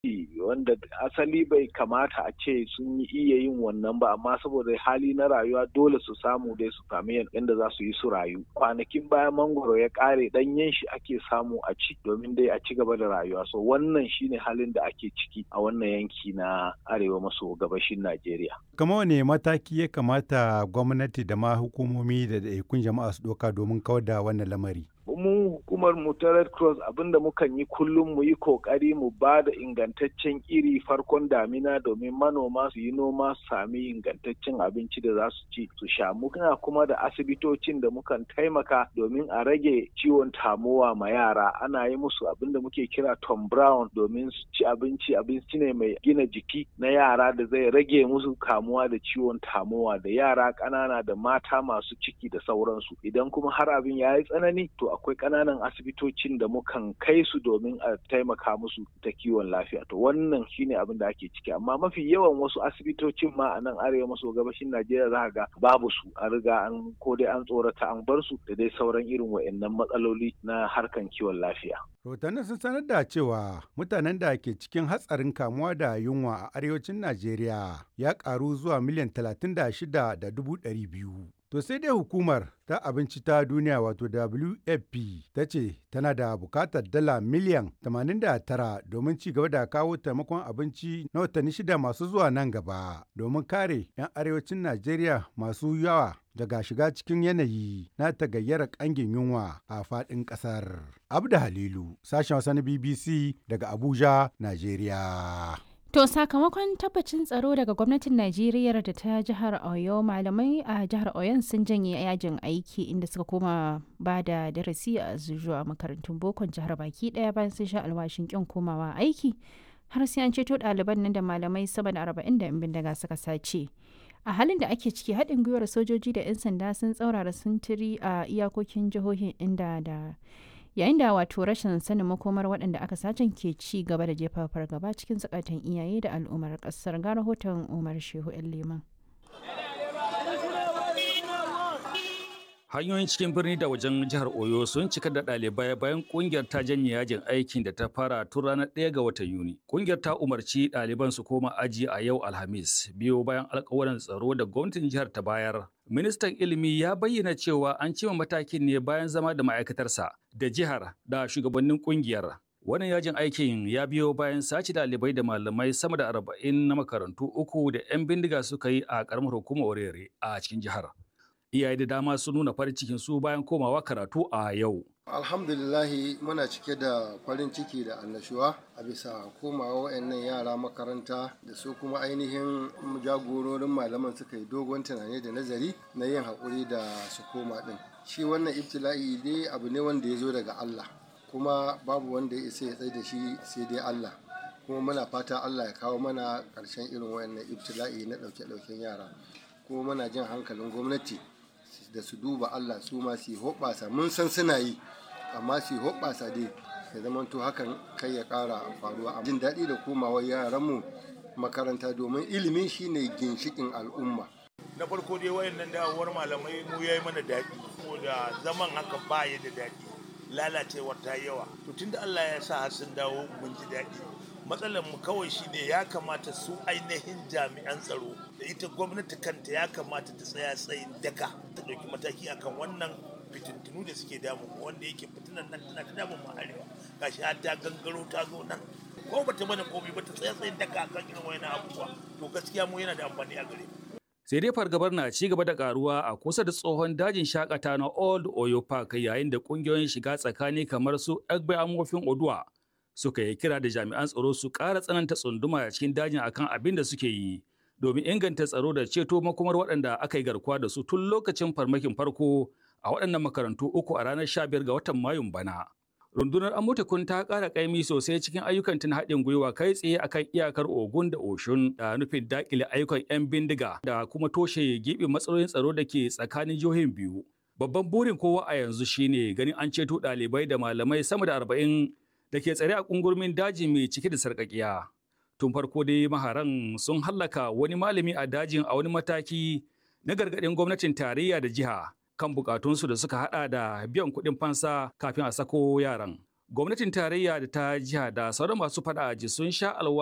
wanda asali bai kamata a ce sun yi iya yin wannan ba amma saboda hali na rayuwa dole su samu dai su sami yadda za su yi su rayu kwanakin bayan mangoro ya kare danyen shi ake samu a ci domin dai a ci gaba da rayuwa so wannan shine halin da ake ciki a wannan yanki na arewa maso gabashin najeriya kama wane mataki ya kamata gwamnati da ma hukumomi da ɗaiɗaikun jama'a su ɗauka domin kawar da wannan lamari mu hukumar mu ta red cross abinda mukan yi kullum mu yi kokari mu ba da ingantaccen iri farkon damina domin manoma su yi noma su sami ingantaccen abinci da za su ci su sha muna kuma da asibitocin da mukan taimaka domin a rage ciwon tamowa ma yara ana yi musu abinda muke kira tom brown domin su ci abinci abinci ne mai gina jiki na yara da zai rage musu kamuwa da ciwon tamowa da yara ƙanana da mata masu ciki da sauransu idan kuma har abin ya yi tsanani to akwai ƙananan asibitocin da mukan kai su domin a taimaka musu ta kiwon lafiya to wannan shine abin da ake ciki amma mafi yawan wasu asibitocin ma a nan arewa maso gabashin najeriya za ga babu su a riga an ko dai an tsorata an bar su da dai sauran irin wa'annan matsaloli na harkan kiwon lafiya rahotannin sun sanar da cewa mutanen da ke cikin hatsarin kamuwa da yunwa a arewacin najeriya ya karu zuwa miliyan 36,200 To sai dai hukumar ta abinci ta duniya wato WFP ta ce tana da bukatar dala miliyan 89 domin ci gaba da kawo taimakon abinci na watanni shida masu zuwa nan gaba domin kare 'yan arewacin Najeriya masu yawa daga shiga cikin yanayi na tagayyara kangin yunwa a faɗin ƙasar. Abda Halilu, sashen wasa na BBC daga Abuja, Najeriya. To sakamakon tabbacin tsaro daga gwamnatin Najeriya da ta jihar Oyo malamai a jihar Oyon sun janye yajin aiki inda suka koma ba da darasi a zuwa makarantun bokon jihar baki daya bayan sun sha alwashin kin komawa aiki har sai an ceto ɗaliban nan da malamai sama da arba'in da bindiga suka sace. A halin da ake ciki haɗin gwiwar sojoji da 'yan sanda sun tsaurara sintiri a iyakokin jihohin inda da yayin da wato rashin sanin makomar waɗanda aka sacen ke ci gaba da jefa fargaba cikin zukatan iyaye da al'ummar ƙasar ga rahoton umar shehu yan liman hanyoyin cikin birni da wajen jihar oyo sun cika da ɗalibai bayan kungiyar ta janye yajin aikin da ta fara tun ranar 1 ga watan yuni kungiyar ta umarci ɗaliban su koma aji a yau alhamis biyo bayan alkawarin tsaro da gwamnatin jihar ta bayar ministan ilimi ya bayyana cewa an cima matakin ne bayan zama da ma'aikatarsa da jihar da shugabannin kungiyar wannan yajin aikin ya biyo bayan sace ɗalibai da malamai sama da arba'in na makarantu uku da 'yan bindiga suka yi a ƙaramar hukumar orere a cikin jihar iyaye da dama sun nuna farin cikin su bayan komawa karatu a yau. Alhamdulillahi muna cike da farin ciki da annashuwa a bisa komawa wayannan yara makaranta da su kuma ainihin jagororin malaman suka yi dogon tunani da nazari na yin haƙuri da su koma ɗin. Shi wannan ibtila'i dai abu ne wanda ya zo daga Allah kuma babu wanda ya isa ya tsaye da shi sai dai Allah. kuma muna fata Allah ya kawo mana ƙarshen irin wayannan ibtila'i na ɗauke-ɗauken yara kuma muna jin hankalin gwamnati da su duba Allah su ma su hoɓasa mun san suna yi amma su hoɓasa dai ya zamanto hakan kai ya ƙara faruwa jin daɗi da komawar yaranmu makaranta domin ilimi shine ginshikin al'umma na farko dai wayannan dawowar malamai mu yayi mana daɗi da zaman haka ba ya da daɗi lalacewar ta yawa to tunda Allah ya sa har sun dawo mun ji daɗi matsalar mu kawai shine ya kamata su ainihin jami'an tsaro da ita gwamnati kanta ya kamata ta tsaya tsayin daka ta ɗauki mataki akan wannan fitintunu da suke damu wanda yake fitinan nan tana ta damun mu arewa gashi har ta gangaro ta zo nan ko bata mana komai ba ta tsaya tsayin daka akan irin wayannan abubuwa to gaskiya mu yana da amfani a gare mu sai dai fargabar na ci gaba da karuwa a kusa da tsohon dajin shakata na old oyo park yayin da kungiyoyin shiga tsakani kamar su egbe amofin oduwa suka yi kira da jami'an tsaro su ƙara tsananta tsunduma a cikin dajin akan abin da suke yi domin inganta tsaro da ceto makomar waɗanda aka yi garkuwa da su tun lokacin farmakin farko a waɗannan makarantu uku a ranar 15 ga watan mayun bana. Rundunar Amutukun ta ƙara ƙaimi sosai cikin ayyukan tun haɗin gwiwa kai tsaye akan iyakar Ogun da Oshun da nufin daƙile ayyukan 'yan bindiga da kuma toshe giɓin matsalolin tsaro da ke tsakanin jihohin biyu. Babban burin kowa a yanzu shine ganin an ceto ɗalibai da malamai sama da arba'in da ke tsare a kungurmin daji mai cike da sarƙaƙiya. Tun farko dai maharan sun hallaka wani malami a dajin a wani mataki na gargaɗin gwamnatin tarayya da jiha kan bukatunsu da suka hada da biyan kuɗin fansa kafin a sako yaran. Gwamnatin tarayya da ta jiha da sauran masu faɗa aji sun sha alwa